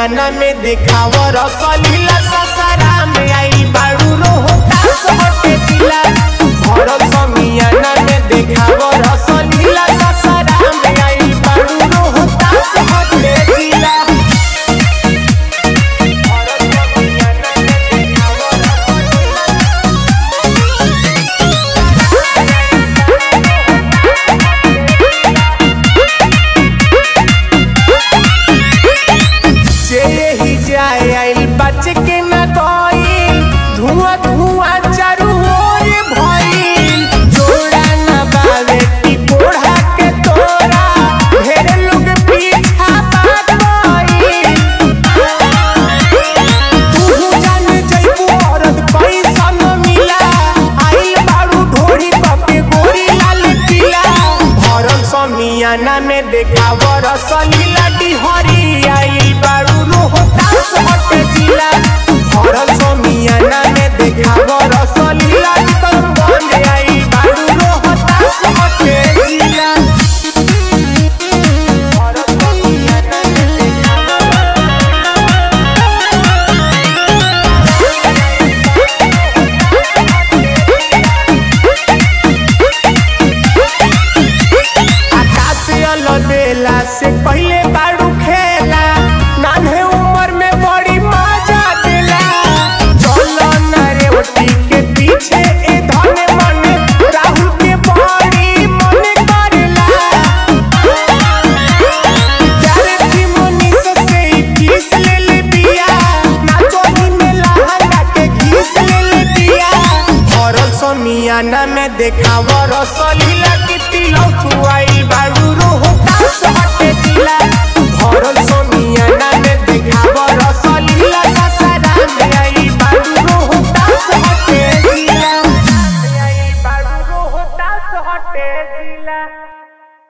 समियाना में देखाव रसलीला ससरा में आई बाड़ू रोहतास हटे जिला भरल समियाना में देखाव रसलीला ससरा में आई बाड़ू रोहतास हटे जिला भरल समियाना में देखाव रसलीला जे ही जाए आइल बच के न गइल धुआं धुआं चारू ओर भइल जोड़ा न बावे की कोढ़ा के तोरा ढेर लोग पीछा भाग गइल तू जान जइबू औरत पैसा न मिला आइल बाड़ू ढोरी कपे गोरी लाल किला भरल समियाना में देखाव रसलीला डिहरी आइल बाड़ू रोहतास हटे जिला भरल समियाना में देखाव रसलीला करमगंज आइल बाड़ू रोहतास हटे जिला भरल समियाना में देखाव आकाश अलबेला से पहले बाड़ू खेला नान्हे उम्र में बड़ी मजा देला चलो न रे ओटी के पीछे ए धने मन राहुल के बड़ी मन करेला प्यारे की मनीष से ही किस ले ले बिया नाचोही में लहंगा के घीस ले ले बिया भरल समियाना में देखाव रसलीला